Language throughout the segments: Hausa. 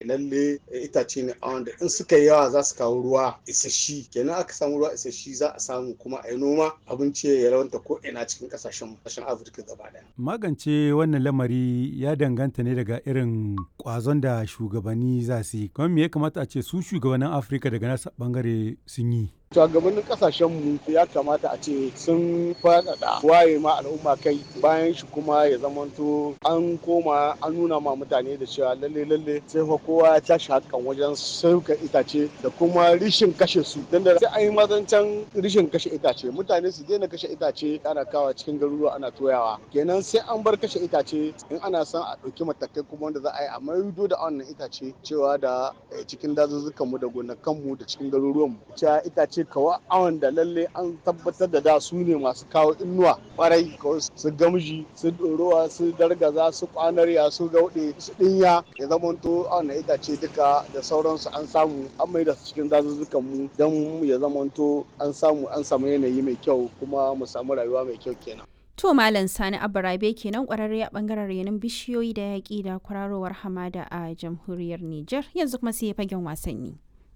lalle itace ne a wanda in suka yi yawa za su kawo ruwa isasshi kenan aka samu ruwa isasshi za a samu kuma a yi noma abinci ya rawanta ko ina cikin kasashen kasashen afirka gaba daya magance wannan lamari ya danganta ne daga irin kwazon da shugabanni za su yi kuma me ya kamata a ce su shugabannin afirka daga nasa bangare sun yi shugabannin kasashen mu ya kamata a ce sun faɗaɗa waye ma al'umma kai bayan shi kuma ya zamanto an koma an nuna ma mutane da cewa lalle lalle sai fa kowa ya tashi hakan wajen sauka itace da kuma rishin kashe su dan da sai an yi mazancan rishin kashe itace mutane su daina kashe itace ana kawa cikin garuruwa ana toyawa kenan sai an bar kashe itace in ana son a ɗauki matakai kuma wanda za a yi a maido da wannan itace cewa da cikin dazuzzukanmu da gonakanmu da cikin garuruwanmu cewa itace ce kawa awon da lalle an tabbatar da da su ne masu kawo inuwa kwarai kawai su gamji su ɗorowa su dargaza su kwanarya su gauɗe su ɗinya ya zamanto awon itace duka da sauransu an samu an mai da su cikin dazuzzukan mu don ya zamanto an samu an samu yanayi mai kyau kuma mu samu rayuwa mai kyau kenan. To Malam Sani Abarabe kenan kwararre a bangaren renin bishiyoyi da yaƙi da kwararowar hamada a jamhuriyar Nijar yanzu kuma sai fagen wasanni.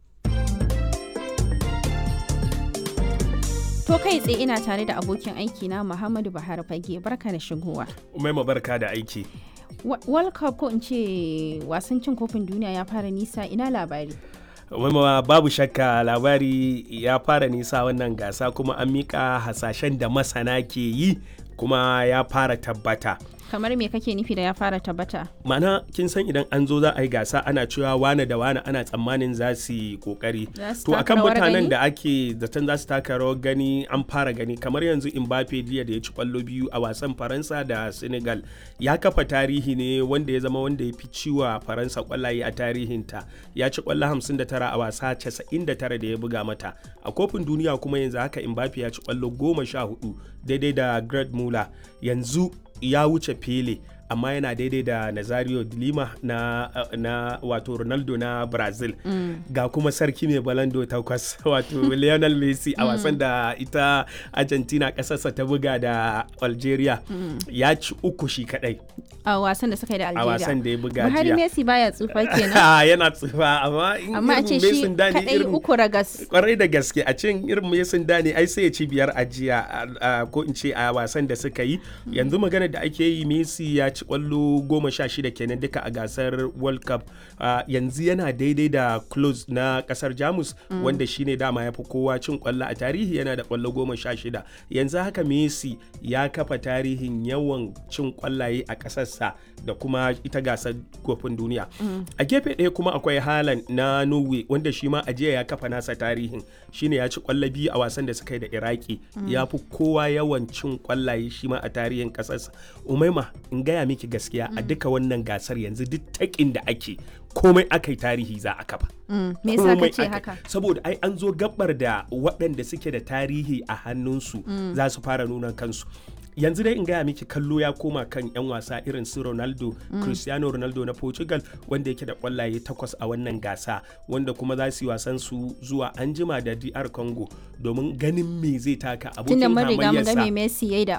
To kai tsaye ina tare da abokin aiki na Muhammadu Buhari Fage barka da shigowa. Umaima barka da aiki. World Cup ko in ce wasan cin kofin duniya ya fara nisa ina labari. Umaima babu shakka labari ya fara nisa wannan gasa kuma an mika hasashen da masana ke yi kuma ya fara tabbata. kamar me kake nufi da ya fara tabbata mana kin san idan an zo za a yi gasa ana cewa wane da wane ana tsammanin za su yi kokari to akan mutanen da ake zaton za su taka rawar gani an fara gani kamar yanzu Mbappe jiya da ya ci kwallo biyu a wasan Faransa da Senegal ya kafa tarihi ne wanda ya zama wanda ya fi ciwa Faransa kwallaye a tarihinta ya ci kwallo 59 a wasa 99 da ya buga mata a kofin duniya kuma yanzu haka Mbappe ya ci kwallo 14 daidai da Greg Muller yanzu ya wuce Pele amma yana daidai da Nazario de Lima na, na wato Ronaldo na Brazil mm. ga kuma sarki mai balando takwas wato Lionel Messi a wasan da ita Argentina kasarsa ta buga da Algeria mm. ya ci uku shi kadai a wasan da suka yi da Algeria a wasan da ya buga jiya Buhari Messi baya tsufa kenan yana tsufa amma in amma a ce shi kadai uku ragas kwarai da gaske a cin irin Messi dani ai sai ya ci biyar a jiya ko in ce a wasan da suka yi yanzu magana da ake yi Messi ya ci kwallo goma sha shida kenan duka a gasar world cup uh, yanzu yana daidai da close na kasar jamus mm. wanda shine dama ya fi kowa cin kwallo a tarihi yana da kwallo goma sha shida yanzu haka messi ya kafa tarihin yawan cin kwallaye a kasarsa da kuma ita gasar kofin duniya mm. a gefe ɗaya kuma akwai halan na norway wanda shi ma a jiya ya kafa nasa tarihin shine ya ci kwallo biyu a wasan da suka yi da iraki mm. ya fi kowa yawan cin kwallaye shi ma a tarihin kasarsa umaima in gaya miki gaskiya a duka wannan gasar yanzu duk takin da ake komai aka yi tarihi za a kafa. Me yasa kace haka? Saboda ai an zo gabar da waɗanda suke da tarihi a hannunsu za su fara nuna kansu. yanzu dai in gaya miki kallo ya koma kan 'yan wasa irin su ronaldo mm. cristiano ronaldo na portugal wanda yake da kwallaye takwas a wannan gasa wanda kuma za su yi wasan su zuwa anjima da dr congo domin ganin me zai taka abokin hamayyarsa tunda mun riga mun ga Messi yayi da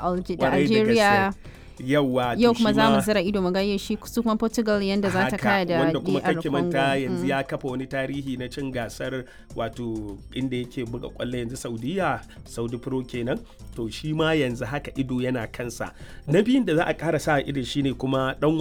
Algeria yawa yau kuma za mu zira ido mu ga shi su kuma Portugal yanda za ta kaya da wanda kuma kake manta yanzu ya kafa wani tarihi na cin gasar wato inda yake buga kwallo yanzu Saudiya Saudi Pro kenan to shi ma yanzu haka ido yana kansa na biyun da za a ƙara sa ido shine kuma dan